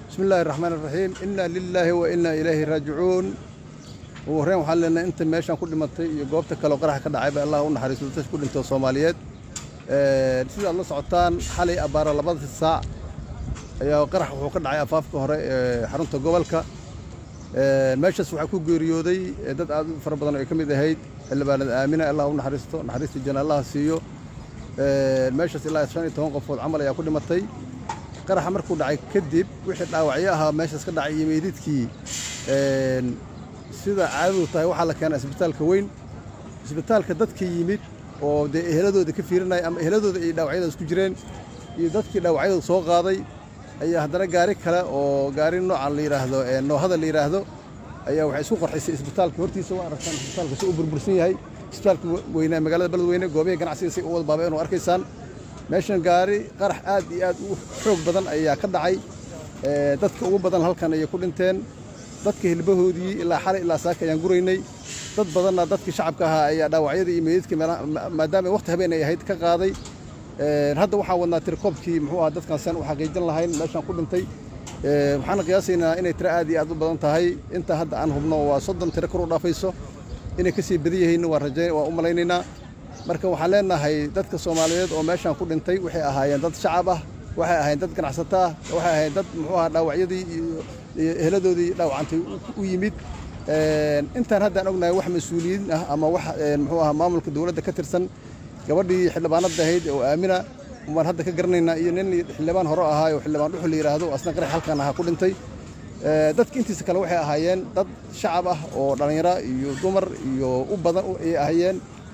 bismi illaahi raxmaan iraxiim innaa lilaahi wa innaa ilayhi raajicuun ugu horreyn waxaan leenahay inta meeshaan ku dhimatay iyo goobta kaleoo qaraxa ka dhacayba allah u naxariisto dadka ku dhintoo soomaaliyeed sidaad la socotaan xalay abbaara labada saac ayaa qarax wuxuu ka dhacay afaafka hore ee xarunta gobolka meeshaas waxaa ku geeriyooday dad aad u fara badan oo ay ka mid ahayd xildhibaanada aamina allah u naxariisto naxariista janna allaha siiyo meeshaas ilaa shan iyo toban qofood camal ayaa ku dhimatay qaraxa markuu dhacay kadib wixii dhaawacyo ahaa meeshaas ka dhacay iyo meydidkii sida caadadu tahay waxaa la keenaa isbitaalka weyn isbitaalka dadka yimid oo dee eheladooda ka fiirinaya ama eheladooda ay dhaawacyadaas ku jireen iyo dadkii dhaawacyadooda soo qaaday ayaa haddana gaari kale oo gaari noocan la yidhaahdo noohada la yidhaahdo ayaa waxay isku qarxisay isbitaalka hortiisa waa aragtaan isbitaalka si u burbursan yahay isbitaalka weynaa magaalada beledweyne goobihii ganacsiga si u wada baabeen oo arkaysaan meeshan gaari qarax aad iyo aad u xoog badan ayaa ka dhacay dadka ugu badan halkan ayay ku dhinteen dadka hilbahoodii ilaa xalay ilaa saaka ayaan guraynay dad badanna dadkii shacabka ahaa ayaa dhaawacyadii iyo meydadkii maadaama waqti habeen ay ahayd ka qaaday hadda waxaan wadnaa tirikoobkii muxuu ahaa dadkan saan u xaqiijin lahayn meeshaan ku dhintay waxaana qiyaasaynaa inay tiro aad iyo aad u badan tahay inta hadda aan hubno waa soddon tiro kor u dhaafayso inay ka sii badan yihiin waa rajayn waa u malaynaynaa marka waxaan leenahay dadka soomaaliyeed oo meeshaan ku dhintay waxay ahaayeen dad shacab ah waxay ahaayeen dad ganacsato ah waxay ahaayeen dad muxuu ahaa dhaawacyadii iyo eheladoodii dhaawacantay u yimid intaan haddaan ognahay wax mas-uuliyiin ah ama wax muxuu ahaa maamulka dowladda ka tirsan gabadhii xildhibaanada ahayd oo aamina baan hadda ka garanaynaa iyo nin xildhibaan hore ahaa oo xildhibaan dhuxul la yidhaahdo asna qarax halkan ahaa ku dhintay dadka intiisa kale waxay ahaayeen dad shacab ah oo dhallinyaro iyo dumar iyo u badan ay ahaayeen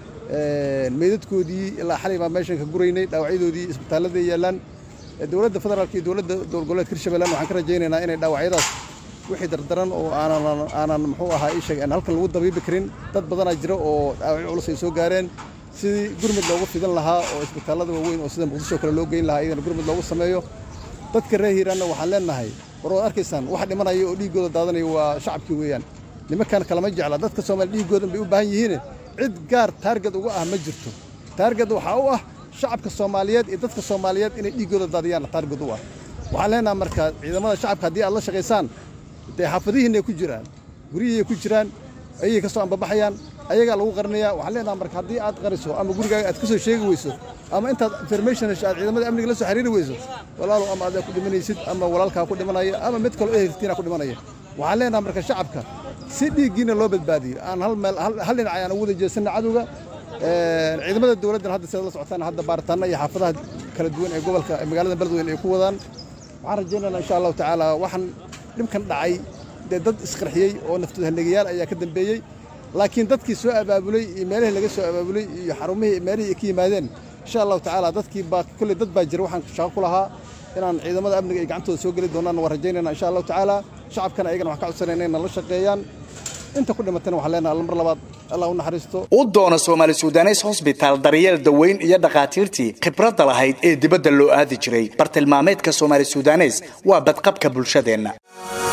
meydadkoodii ilaa xalay baan meeshan ka guraynay dhaawacyadoodii isbitaalladay yaallaan dowladda federaalka iyo dowladda dowlgoboleedka hirshabeellan waxaan ka rajaynaynaa inay dhaawacyadaas wixii dardaran oo aanan aanan muxuu ahaa ii sheeg aan halkan lagu dabiibi karin dad badanaa jira oo dhaawacyo culus ay soo gaareen sidii gurmud loogu fidan lahaa oo isbitaallada waaweyn oo sida muqdisho kale loo geyn lahaa iyagana gurmud loogu sameeyo dadka reer hiiraanna waxaan leenahay war waad arkaysaan waxa dhimanaya oo dhiiggooda daadanaya waa shacabkii weeyaan nimankan kalama jecla dadka soomaali dhiiggoodan bay u baahan yihiin cid gaar taarged uga ah ma jirto taarged waxaa u ah shacabka soomaaliyeed iyo dadka soomaaliyeed inay dhiiggooda daadiyaanna taarged u ah waxaan leenahay marka ciidamada shacabka haddii aad la shaqaysaan dee xaafadihiinay ku jiraan guryihiay ku jiraan ayay ka soo ambabaxayaan ayagaa lagu qarinayaa waxaan leenahay marka haddii aad qariso ama gurigaaga aad ka soo sheegi weyso ama intaad information hesho aad ciidamada amniga la soo xiriiri weyso walaalow ama adaa ku dhimanaysid ama walaalkaa ku dhimanaya ama mid kaloo ehelkiina ku dhimanaya waxaan leenahay marka shacabka si dhiiggiina loo badbaadiyo aan hal meel hal dhinac ayaan ugu wada jeesanna cadowga ciidamada dowladdan hadda sidaad la socotaan hadda baaritaanna iyo xaafadaha kala duwan ee gobolka magaalada beledweyne ay ku wadaan waxaan rajaynaynaa insha allahu tacaala waxaan dhibkan dhacay dee dad isqarxiyey oo naftoodhanegayaal ayaa ka dambeeyey laakiin dadkii soo abaabulay iyo meelihii laga soo abaabulay iyo xarumihii meelihii ay ka yimaadeen insha allahu tacaala dadkii baa kolley dad baa jira waxaan shaqo ku lahaa inaan ciidamada amniga ay gacantooda soo geli doonaan waan rajaynayna insha allahu tacaala shacabkana ayagana waxaan ka codsanayna inay la shaqeeyaan inta ku dhimatana waxaan leenahay mar labaad allah u naxariisto u doona soomaali sudanes hosbitaal daryeel daweyn iyo dhakhaatiirtii khibradda lahayd ee dibadda loo aadi jiray bartilmaameedka soomaali sudanes waa badqabka bulshadeenna